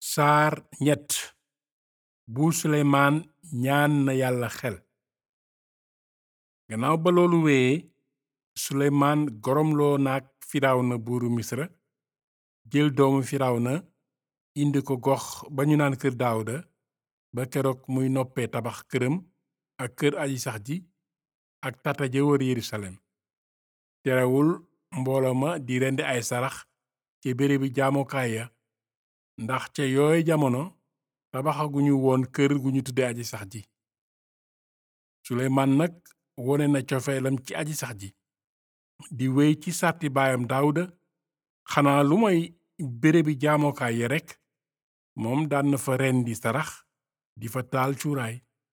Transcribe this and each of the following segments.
saar ñett buur suleymaan ñaan na yàlla xel gannaaw ba loolu wéyee suleymaan goromloo naag firawna buuru misra jël doomu firawna indi ko gox ba ñu naan kër daawuda ba keroog muy noppee tabax këram ak kër aji sax ji ak tata ja wër yerusalem terewul mbooloo ma di rendi ay sarax ci bérébi jaamukaay ya ndax ca yooy jamono tabaxaguñu woon kër gu ñu tudde aji sax ji suleymaan nag wone na cofeelam ci aji sax ji di wéy ci sàrti baayam daawuda xanaa lu moy bérébi jaamukaay ya rekk moom daan na fa rendi sarax di fa taal cuuraay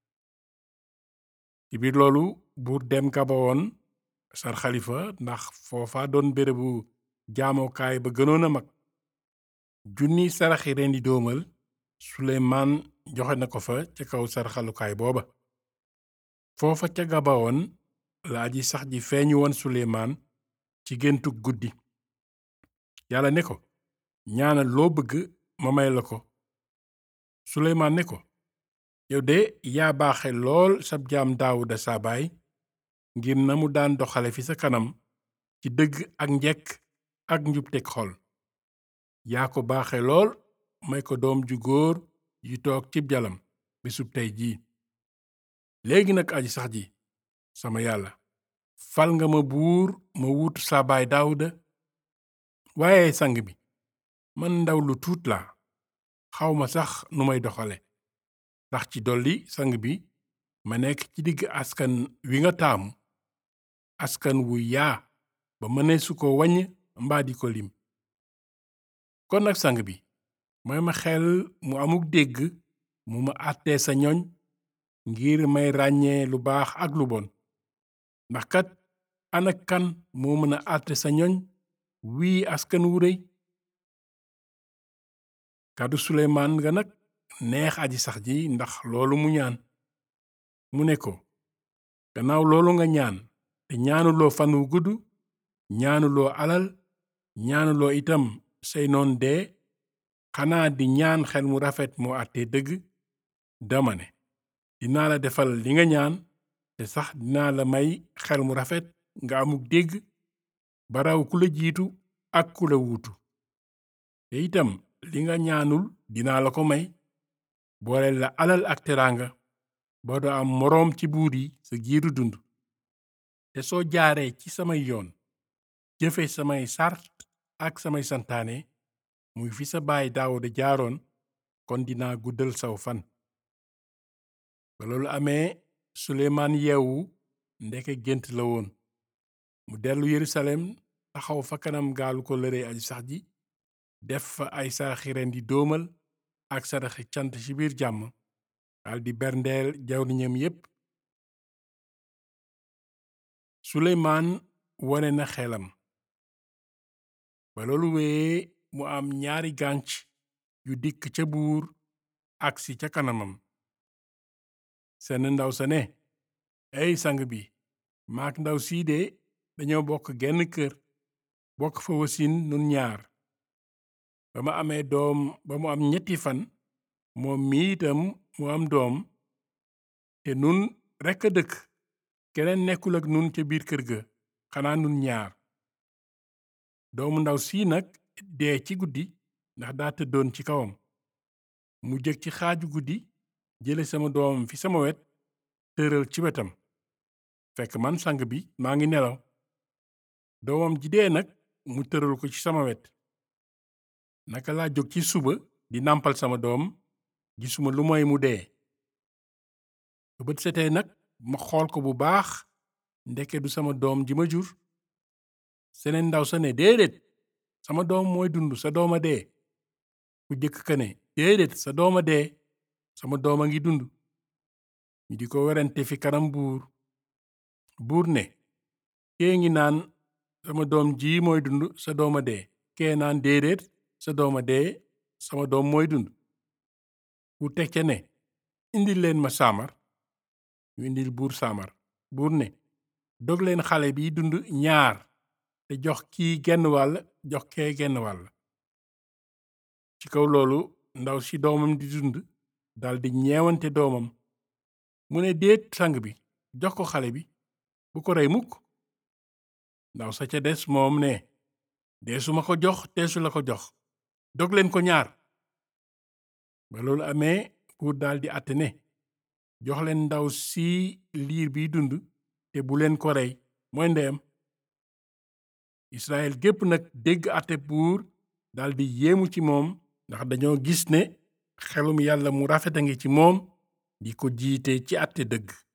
ci biir loolu buur dem gabawoon sar xalifa ndax foofa doon bérébu jaamukaay ba gënoon a mag junni saraxi rendi doomal suleymaan joxe na ko fa ca kaw sarxalukaay booba foofa ca gabawoon la aji sax ji feeñu woon suleymaan ci géntug guddi yàlla ne ko ñaanal loo bëgg ma may la ko suleymaan ne ko yow de yaa baaxe lool sab jaam daawuda sa baay ngir na mu daan doxale fi sa kanam ci dëgg ak njekk ak njubteg xol yaa ko baaxe lool may ko doom ju góor yu toog cib jalam bisub tey jii léegi nag aji sax ji sama yàlla fal nga ma buur ma wuutu sa baay daawuda waaye sang bi man ndaw lu tuut laa xawma sax nu may doxale ndax ci dolli sang bi ma nekk ci digg askan wi nga taamu askan wu yaa ba mëneesu ko waññ mbaa di ko lim kon nag sang bi may ma xel mu amuk dégg mu ma àttee sa ñoñ ngir may ràññee lu baax ak lu bon ndax kat ana kan moo mën a àtte sa ñoñ wii askan wu rëy kàddu suleymaan nga nag neex aji sax ji ndax loolu mu ñaan mu ne ko gannaaw loolu nga ñaan te ñaanuloo fan wu gudd ñaanuloo alal ñaanuloo itam say noon dee xanaa di ñaan xel mu rafet moo àttee dëgg dama ne dinaa la defal li nga ñaan te sax dinaa la may xel mu rafet nga amuk dégg baraw ku la jiitu ak ku la wuutu te itam li nga ñaanul dinaa la ko may boole la alal ak teraanga ba doo am moroom ci buur yi sa giiru dund te soo jaaree ci samay yoon jëfe samay sart ak samay santaane muy fi sa baay daawuda jaaroon kon dinaa guddal saw fan ba loolu amee suleymaan yeewu ndeke gént la woon mu dellu yerusalem taxaw fa kanam gaalu ko lëre aji sax ji def fa ay saraxi ren di doomal ak saraxi cant ci biir jàmm dal di berndeel jawriñam yépp suleymaan wone na xelam ba loolu wéyee mu am ñaari gànc yu dikk ca buur agsi ca kanamam seen ndaw sa ne ey sang bi maak ndaw sii de dañoo bokk genn kër bokk fa wasin nun ñaar ba ma amee doom ba mu am ñetti fan moom mi itam mu am doom te nun rekk a dëkk keneen nekkul ak nun ca biir kër ga xanaa nun ñaar doomu ndaw sii nag dee ci guddi ndax daa tëddoon ci kawam mu jëg ci xaaju guddi jële sama doom fi sama wet tëral ci wetam fekk man sang bi maa ngi nelaw doomam ji dee nag mu tëral ko ci sama wet naka laa jóg ci suba di nàmpal sama doom gisuma lu moy mu dee bu bët setee nag ma xool ko bu baax ndeke du sama doom ji ma jur seneen ndaw sa ne déedéet sama doom mooy dund sa dooma dee ku jëkk ka ne déedéet sa dooma dee sama doom a ngi dund ñu di ko werante fi kanam buur buur ne kee ngi naan sama doom ji mooy dund sa dooma dee kee naan déedéet sa dooma dee sama doom mooy dund buur teg ca ne indil leen ma saamar ñu indil buur saamar buur ne dog leen xale bi dund ñaar te jox kii genn wàll jox kee genn wàll ci kaw loolu ndaw si doomam di dund daldi ñeewante doomam mu ne déet sang bi jox ko xale bi bu ko rey mukk ndaw sa ca des moom ne deesu ma ko jox teesu la ko jox dog leen ko ñaar ba loolu amee buur daldi àtte ne jox leen ndaw si liir biy dund te bu leen ko rey mooy ndeyam Israël gépp nag dégg àtte buur daldi yéemu ci moom ndax dañoo gis ne xelum yàlla mu rafet a ngi ci moom di ko jiite ci àtte dëgg